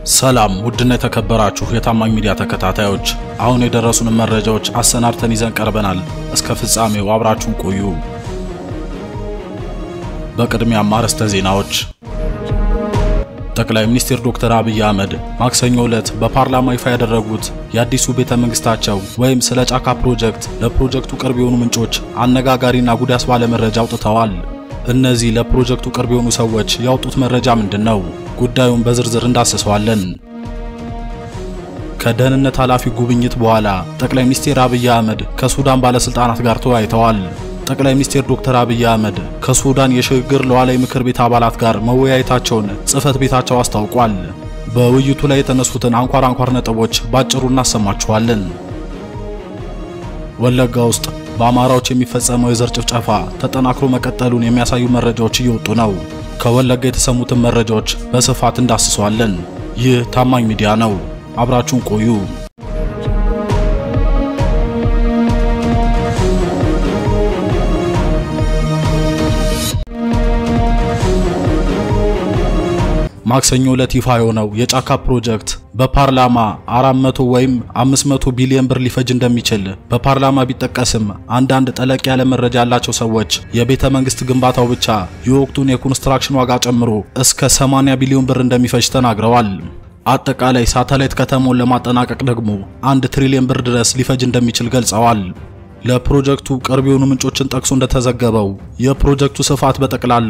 ሰላም ውድና የተከበራችሁ የታማኝ ሚዲያ ተከታታዮች፣ አሁን የደረሱን መረጃዎች አሰናድተን ይዘን ቀርበናል። እስከ ፍጻሜው አብራችሁን ቆዩ። በቅድሚያም አርዕስተ ዜናዎች። ጠቅላይ ሚኒስትር ዶክተር አብይ አህመድ ማክሰኞ ዕለት በፓርላማ ይፋ ያደረጉት የአዲሱ ቤተ መንግስታቸው ወይም ስለ ጫካ ፕሮጀክት ለፕሮጀክቱ ቅርብ የሆኑ ምንጮች አነጋጋሪና ጉድ ያስባለ መረጃ አውጥተዋል። እነዚህ ለፕሮጀክቱ ቅርብ የሆኑ ሰዎች ያወጡት መረጃ ምንድን ነው? ጉዳዩን በዝርዝር እንዳስሰዋለን። ከደህንነት ኃላፊ ጉብኝት በኋላ ጠቅላይ ሚኒስትር አብይ አህመድ ከሱዳን ባለስልጣናት ጋር ተወያይተዋል። ጠቅላይ ሚኒስትር ዶክተር አብይ አህመድ ከሱዳን የሽግግር ሉዓላዊ ምክር ቤት አባላት ጋር መወያየታቸውን ጽህፈት ቤታቸው አስታውቋል። በውይይቱ ላይ የተነሱትን አንኳር አንኳር ነጥቦች ባጭሩ እናሰማችኋለን። ወለጋ ውስጥ በአማራዎች የሚፈጸመው የዘር ጭፍጨፋ ተጠናክሮ መቀጠሉን የሚያሳዩ መረጃዎች እየወጡ ነው። ከወለጋ የተሰሙትን መረጃዎች በስፋት እንዳስሰዋለን። ይህ ታማኝ ሚዲያ ነው። አብራችሁን ቆዩ። ማክሰኞ ዕለት ይፋ የሆነው የጫካ ፕሮጀክት በፓርላማ 400 ወይም 500 ቢሊዮን ብር ሊፈጅ እንደሚችል በፓርላማ ቢጠቀስም አንዳንድ ጠለቅ ያለ መረጃ ያላቸው ሰዎች የቤተ መንግስት ግንባታው ብቻ የወቅቱን የኮንስትራክሽን ዋጋ ጨምሮ እስከ 80 ቢሊዮን ብር እንደሚፈጅ ተናግረዋል። አጠቃላይ ሳተላይት ከተማውን ለማጠናቀቅ ደግሞ አንድ ትሪሊዮን ብር ድረስ ሊፈጅ እንደሚችል ገልጸዋል። ለፕሮጀክቱ ቅርብ የሆኑ ምንጮችን ጠቅሶ እንደተዘገበው የፕሮጀክቱ ስፋት በጠቅላላ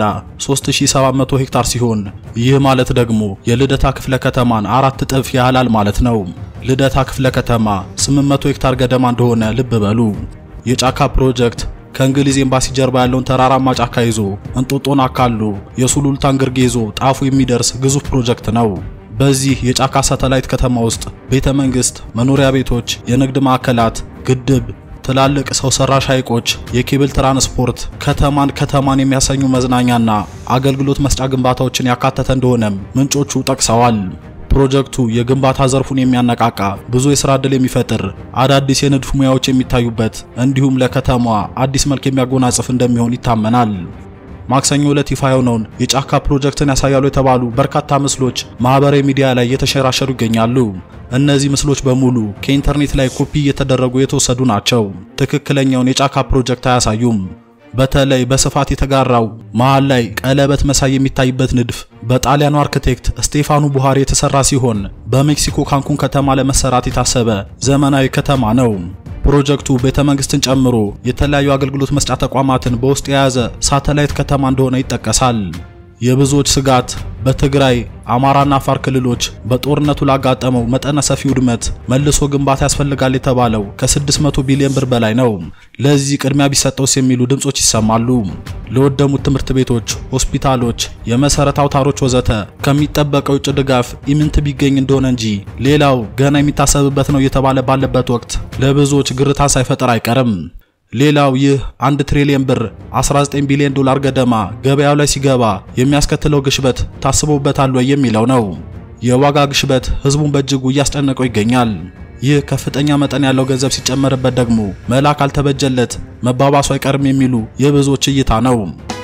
3700 ሄክታር ሲሆን ይህ ማለት ደግሞ የልደታ ክፍለ ከተማን አራት እጥፍ ያህላል ማለት ነው። ልደታ ክፍለ ከተማ 800 ሄክታር ገደማ እንደሆነ ልብ በሉ። የጫካ ፕሮጀክት ከእንግሊዝ ኤምባሲ ጀርባ ያለውን ተራራማ ጫካ ይዞ እንጦጦን አካሎ የሱሉልታን ግርጌ ይዞ ጣፉ የሚደርስ ግዙፍ ፕሮጀክት ነው። በዚህ የጫካ ሳተላይት ከተማ ውስጥ ቤተ መንግስት፣ መኖሪያ ቤቶች፣ የንግድ ማዕከላት፣ ግድብ ትላልቅ ሰው ሰራሽ ሐይቆች፣ የኬብል ትራንስፖርት፣ ከተማን ከተማን የሚያሰኙ መዝናኛና አገልግሎት መስጫ ግንባታዎችን ያካተተ እንደሆነም ምንጮቹ ጠቅሰዋል። ፕሮጀክቱ የግንባታ ዘርፉን የሚያነቃቃ ብዙ የሥራ ዕድል የሚፈጥር አዳዲስ የንድፍ ሙያዎች የሚታዩበት እንዲሁም ለከተማዋ አዲስ መልክ የሚያጎናጽፍ እንደሚሆን ይታመናል። ማክሰኞ ዕለት ይፋ የሆነውን የጫካ ፕሮጀክትን ያሳያሉ የተባሉ በርካታ ምስሎች ማህበራዊ ሚዲያ ላይ እየተሸራሸሩ ይገኛሉ። እነዚህ ምስሎች በሙሉ ከኢንተርኔት ላይ ኮፒ እየተደረጉ የተወሰዱ ናቸው። ትክክለኛውን የጫካ ፕሮጀክት አያሳዩም። በተለይ በስፋት የተጋራው መሃል ላይ ቀለበት መሳይ የሚታይበት ንድፍ በጣሊያኑ አርክቴክት ስቴፋኑ ቡሃሪ የተሰራ ሲሆን በሜክሲኮ ካንኩን ከተማ ለመሰራት የታሰበ ዘመናዊ ከተማ ነው። ፕሮጀክቱ ቤተ መንግስትን ጨምሮ የተለያዩ አገልግሎት መስጫ ተቋማትን በውስጥ የያዘ ሳተላይት ከተማ እንደሆነ ይጠቀሳል። የብዙዎች ስጋት በትግራይ አማራና አፋር ክልሎች በጦርነቱ ላጋጠመው መጠነ ሰፊ ውድመት መልሶ ግንባታ ያስፈልጋል የተባለው ከ600 ቢሊዮን ብር በላይ ነው። ለዚህ ቅድሚያ ቢሰጠውስ የሚሉ ድምጾች ይሰማሉ። ለወደሙት ትምህርት ቤቶች፣ ሆስፒታሎች፣ የመሰረት አውታሮች ወዘተ ከሚጠበቀው ውጭ ድጋፍ ኢምንት ቢገኝ እንደሆነ እንጂ ሌላው ገና የሚታሰብበት ነው እየተባለ ባለበት ወቅት ለብዙዎች ግርታ ሳይፈጠር አይቀርም። ሌላው ይህ አንድ ትሪሊየን ብር 19 ቢሊዮን ዶላር ገደማ ገበያው ላይ ሲገባ የሚያስከትለው ግሽበት ታስቦበታል ወይ የሚለው ነው። የዋጋ ግሽበት ህዝቡን በእጅጉ እያስጨነቀው ይገኛል። ይህ ከፍተኛ መጠን ያለው ገንዘብ ሲጨመርበት ደግሞ መላ ካልተበጀለት መባባሱ አይቀርም የሚሉ የብዙዎች እይታ ነው።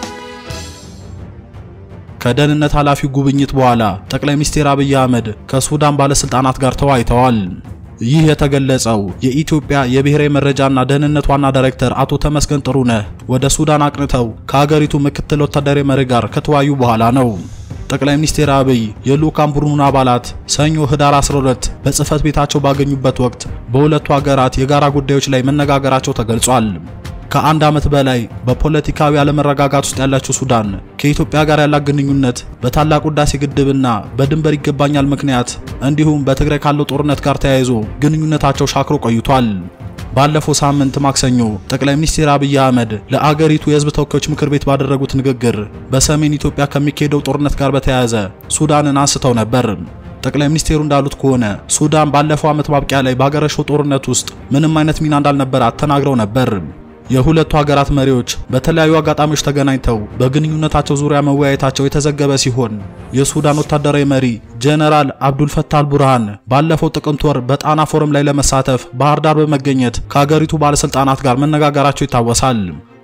ከደህንነት ኃላፊው ጉብኝት በኋላ ጠቅላይ ሚኒስትር አብይ አህመድ ከሱዳን ባለስልጣናት ጋር ተወያይተዋል። ይህ የተገለጸው የኢትዮጵያ የብሔራዊ መረጃና ደህንነት ዋና ዳይሬክተር አቶ ተመስገን ጥሩነህ ወደ ሱዳን አቅንተው ከሀገሪቱ ምክትል ወታደራዊ መሪ ጋር ከተወያዩ በኋላ ነው። ጠቅላይ ሚኒስትር አብይ የልዑካን ቡድኑን አባላት ሰኞ ህዳር 12 በጽህፈት ቤታቸው ባገኙበት ወቅት በሁለቱ ሀገራት የጋራ ጉዳዮች ላይ መነጋገራቸው ተገልጿል። ከአንድ ዓመት በላይ በፖለቲካዊ አለመረጋጋት ውስጥ ያለችው ሱዳን ከኢትዮጵያ ጋር ያላት ግንኙነት በታላቁ ህዳሴ ግድብና በድንበር ይገባኛል ምክንያት እንዲሁም በትግራይ ካለው ጦርነት ጋር ተያይዞ ግንኙነታቸው ሻክሮ ቆይቷል። ባለፈው ሳምንት ማክሰኞ ጠቅላይ ሚኒስትር አብይ አህመድ ለአገሪቱ የህዝብ ተወካዮች ምክር ቤት ባደረጉት ንግግር በሰሜን ኢትዮጵያ ከሚካሄደው ጦርነት ጋር በተያያዘ ሱዳንን አንስተው ነበር። ጠቅላይ ሚኒስቴሩ እንዳሉት ከሆነ ሱዳን ባለፈው ዓመት ማብቂያ ላይ ባገረሸው ጦርነት ውስጥ ምንም አይነት ሚና እንዳልነበራት ተናግረው ነበር። የሁለቱ ሀገራት መሪዎች በተለያዩ አጋጣሚዎች ተገናኝተው በግንኙነታቸው ዙሪያ መወያየታቸው የተዘገበ ሲሆን የሱዳን ወታደራዊ መሪ ጀነራል አብዱልፈታህ አልቡርሃን ባለፈው ጥቅምት ወር በጣና ፎረም ላይ ለመሳተፍ ባህር ዳር በመገኘት ከሀገሪቱ ባለስልጣናት ጋር መነጋገራቸው ይታወሳል።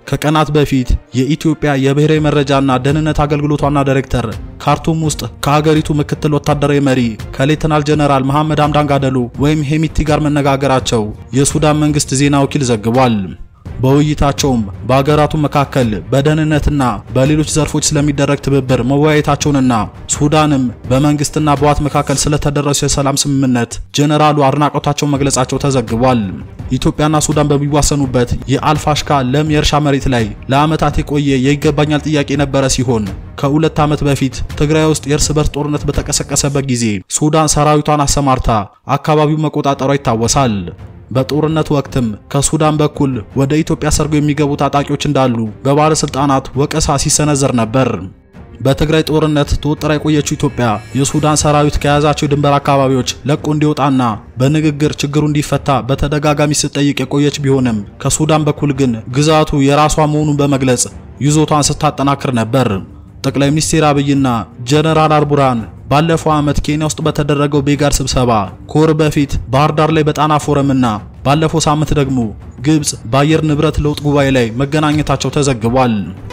ከቀናት በፊት የኢትዮጵያ የብሔራዊ መረጃና ደህንነት አገልግሎት ዋና ዳይሬክተር ካርቱም ውስጥ ከሀገሪቱ ምክትል ወታደራዊ መሪ ከሌተናል ጀነራል መሐመድ ሐምዳን ጋደሎ ወይም ሄሚቲ ጋር መነጋገራቸው የሱዳን መንግስት ዜና ወኪል ዘግቧል። በውይይታቸውም በአገራቱ መካከል በደህንነትና በሌሎች ዘርፎች ስለሚደረግ ትብብር መወያየታቸውንና ሱዳንም በመንግስትና በዋት መካከል ስለተደረሰው የሰላም ስምምነት ጀነራሉ አድናቆታቸውን መግለጻቸው ተዘግቧል። ኢትዮጵያና ሱዳን በሚዋሰኑበት የአልፋሽካ ለም የእርሻ መሬት ላይ ለዓመታት የቆየ የይገባኛል ጥያቄ የነበረ ሲሆን ከሁለት ዓመት በፊት ትግራይ ውስጥ የእርስ በርስ ጦርነት በተቀሰቀሰበት ጊዜ ሱዳን ሰራዊቷን አሰማርታ አካባቢው መቆጣጠሯ ይታወሳል። በጦርነት ወቅትም ከሱዳን በኩል ወደ ኢትዮጵያ ሰርገው የሚገቡ ታጣቂዎች እንዳሉ በባለስልጣናት ወቀሳ ሲሰነዘር ነበር። በትግራይ ጦርነት ተወጥራ የቆየችው ኢትዮጵያ የሱዳን ሰራዊት ከያዛቸው የድንበር አካባቢዎች ለቆ እንዲወጣና በንግግር ችግሩ እንዲፈታ በተደጋጋሚ ስትጠይቅ የቆየች ቢሆንም ከሱዳን በኩል ግን ግዛቱ የራሷ መሆኑን በመግለጽ ይዞቷን ስታጠናክር ነበር። ጠቅላይ ሚኒስትር አብይና ጀነራል አልቡርሃን ባለፈው ዓመት ኬንያ ውስጥ በተደረገው ቤጋር ስብሰባ ከወር በፊት ባህር ዳር ላይ በጣና ፎረምና ባለፈው ሳምንት ደግሞ ግብጽ በአየር ንብረት ለውጥ ጉባኤ ላይ መገናኘታቸው ተዘግቧል።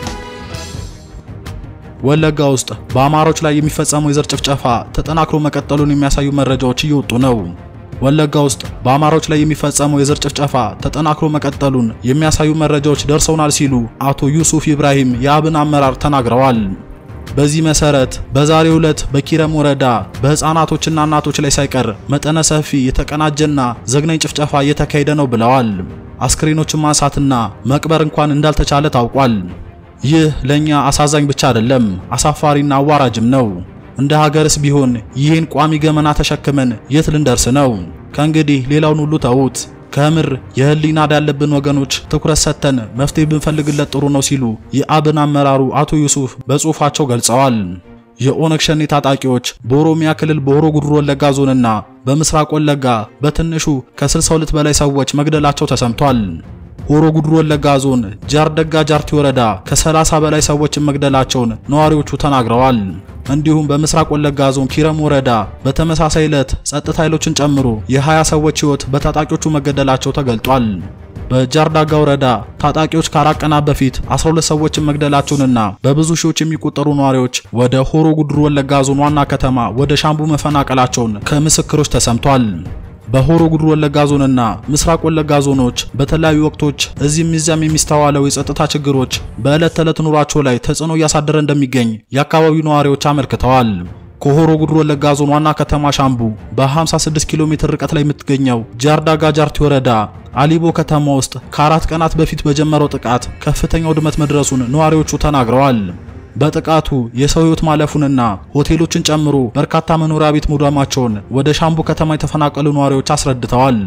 ወለጋ ውስጥ በአማሮች ላይ የሚፈጸመው የዘር ጭፍጨፋ ተጠናክሮ መቀጠሉን የሚያሳዩ መረጃዎች እየወጡ ነው። ወለጋ ውስጥ በአማሮች ላይ የሚፈጸመው የዘር ጭፍጨፋ ተጠናክሮ መቀጠሉን የሚያሳዩ መረጃዎች ደርሰውናል ሲሉ አቶ ዩሱፍ ኢብራሂም የአብን አመራር ተናግረዋል። በዚህ መሰረት በዛሬው ዕለት በኪረም ወረዳ በህፃናቶችና እናቶች ላይ ሳይቀር መጠነ ሰፊ የተቀናጀና ዘግናኝ ጭፍጨፋ እየተካሄደ ነው ብለዋል። አስክሬኖችን ማንሳትና መቅበር እንኳን እንዳልተቻለ ታውቋል። ይህ ለኛ አሳዛኝ ብቻ አይደለም፣ አሳፋሪና አዋራጅም ነው። እንደ ሀገርስ ቢሆን ይህን ቋሚ ገመና ተሸክመን የት ልንደርስ ነው? ከእንግዲህ ሌላውን ሁሉ ተዉት። ከምር የህሊና ዕዳ ያለብን ወገኖች ትኩረት ሰጥተን መፍትሄ ብንፈልግለት ጥሩ ነው ሲሉ የአብን አመራሩ አቶ ዩሱፍ በጽሁፋቸው ገልጸዋል። የኦነግ ሸኔ ታጣቂዎች በኦሮሚያ ክልል በሆሮ ጉዱሩ ወለጋ ዞንና በምስራቅ ወለጋ በትንሹ ከ62 በላይ ሰዎች መግደላቸው ተሰምቷል። ሆሮ ጉዱሩ ወለጋ ዞን ጃርደጋ ጃርቲ ወረዳ ከ30 በላይ ሰዎችን መግደላቸውን ነዋሪዎቹ ተናግረዋል። እንዲሁም በምስራቅ ወለጋ ዞን ኪረም ወረዳ በተመሳሳይ ዕለት ጸጥታ ኃይሎችን ጨምሮ የ20 ሰዎች ሕይወት በታጣቂዎቹ መገደላቸው ተገልጧል። በጃርዳጋ ወረዳ ታጣቂዎች ከአራት ቀናት በፊት 12 ሰዎችን መግደላቸውንና በብዙ ሺዎች የሚቆጠሩ ነዋሪዎች ወደ ሆሮ ጉዱሩ ወለጋ ዞን ዋና ከተማ ወደ ሻምቡ መፈናቀላቸውን ከምስክሮች ተሰምቷል። በሆሮ ጉዱሩ ወለጋ ዞንና ምስራቅ ወለጋ ዞኖች በተለያዩ ወቅቶች እዚህም እዚያም የሚስተዋለው የጸጥታ ችግሮች በዕለት ተዕለት ኑሯቸው ላይ ተጽዕኖ እያሳደረ እንደሚገኝ የአካባቢው ነዋሪዎች አመልክተዋል። ከሆሮ ጉዱሩ ወለጋ ዞን ዋና ከተማ ሻምቡ በ56 ኪሎ ሜትር ርቀት ላይ የምትገኘው ጃርዳጋ ጃርቲ ወረዳ አሊቦ ከተማ ውስጥ ከአራት ቀናት በፊት በጀመረው ጥቃት ከፍተኛ ውድመት መድረሱን ነዋሪዎቹ ተናግረዋል። በጥቃቱ የሰው ሕይወት ማለፉንና ሆቴሎችን ጨምሮ በርካታ መኖሪያ ቤት መውደማቸውን ወደ ሻምቡ ከተማ የተፈናቀሉ ነዋሪዎች አስረድተዋል።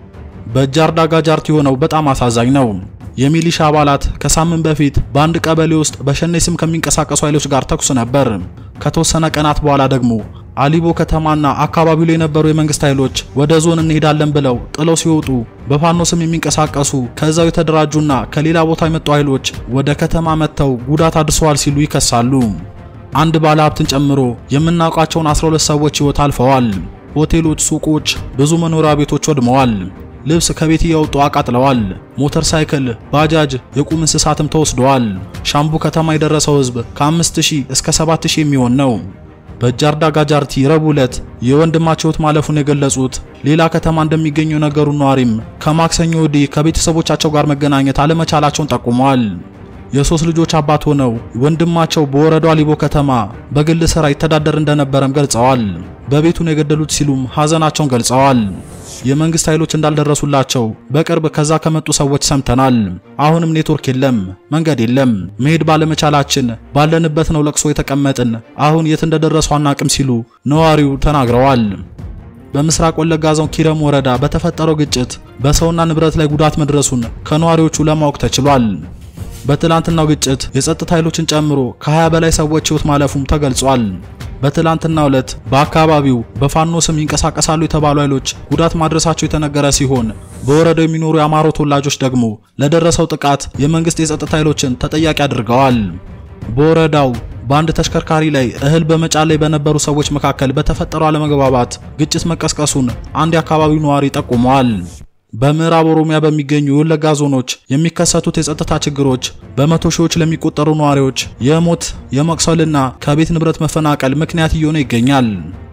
በጃርዳጋ ጃርቲ የሆነው በጣም አሳዛኝ ነው። የሚሊሻ አባላት ከሳምንት በፊት በአንድ ቀበሌ ውስጥ በሸኔ ስም ከሚንቀሳቀሱ ኃይሎች ጋር ተኩስ ነበር። ከተወሰነ ቀናት በኋላ ደግሞ አሊቦ ከተማና አካባቢው ላይ የነበሩ የመንግስት ኃይሎች ወደ ዞን እንሄዳለን ብለው ጥለው ሲወጡ በፋኖ ስም የሚንቀሳቀሱ ከዛው የተደራጁና ከሌላ ቦታ የመጡ ኃይሎች ወደ ከተማ መጥተው ጉዳት አድርሰዋል ሲሉ ይከሳሉ። አንድ ባለ ሀብትን ጨምሮ የምናውቃቸውን 12 ሰዎች ሕይወት አልፈዋል። ሆቴሎች፣ ሱቆች፣ ብዙ መኖሪያ ቤቶች ወድመዋል። ልብስ ከቤት እያወጡ አቃጥለዋል። ሞተር ሳይክል፣ ባጃጅ፣ የቁም እንስሳትም ተወስደዋል። ሻምቡ ከተማ የደረሰው ሕዝብ ከ5000 እስከ 7000 የሚሆን ነው። በጃርዳጋ ጃርቲ ረቡዕ ዕለት የወንድማቸው ሕይወት ማለፉን የገለጹት ሌላ ከተማ እንደሚገኙ የነገሩ ነዋሪም ከማክሰኞ ወዲህ ከቤተሰቦቻቸው ጋር መገናኘት አለመቻላቸውን ጠቁመዋል። የሶስት ልጆች አባት ሆነው ወንድማቸው በወረዳው አሊቦ ከተማ በግል ስራ ይተዳደር እንደነበረም ገልጸዋል። በቤቱን የገደሉት ሲሉም ሐዘናቸውን ገልጸዋል። የመንግስት ኃይሎች እንዳልደረሱላቸው በቅርብ ከዛ ከመጡ ሰዎች ሰምተናል። አሁንም ኔትወርክ የለም፣ መንገድ የለም። መሄድ ባለመቻላችን ባለንበት ነው ለቅሶ የተቀመጥን። አሁን የት እንደደረሱ አናቅም ሲሉ ነዋሪው ተናግረዋል። በምስራቅ ወለጋ ዞን ኪረም ወረዳ በተፈጠረው ግጭት በሰውና ንብረት ላይ ጉዳት መድረሱን ከነዋሪዎቹ ለማወቅ ተችሏል። በትላንትናው ግጭት የጸጥታ ኃይሎችን ጨምሮ ከ20 በላይ ሰዎች ሕይወት ማለፉም ተገልጿል። በትላንትናው ዕለት በአካባቢው በፋኖ ስም ይንቀሳቀሳሉ የተባሉ ኃይሎች ጉዳት ማድረሳቸው የተነገረ ሲሆን በወረዳው የሚኖሩ የአማሮ ተወላጆች ደግሞ ለደረሰው ጥቃት የመንግስት የጸጥታ ኃይሎችን ተጠያቂ አድርገዋል። በወረዳው በአንድ ተሽከርካሪ ላይ እህል በመጫን ላይ በነበሩ ሰዎች መካከል በተፈጠረው አለመግባባት ግጭት መቀስቀሱን አንድ የአካባቢው ነዋሪ ጠቁመዋል። በምዕራብ ኦሮሚያ በሚገኙ የወለጋ ዞኖች የሚከሰቱት የጸጥታ ችግሮች በመቶ ሺዎች ለሚቆጠሩ ነዋሪዎች የሞት የመቁሰልና ከቤት ንብረት መፈናቀል ምክንያት እየሆነ ይገኛል።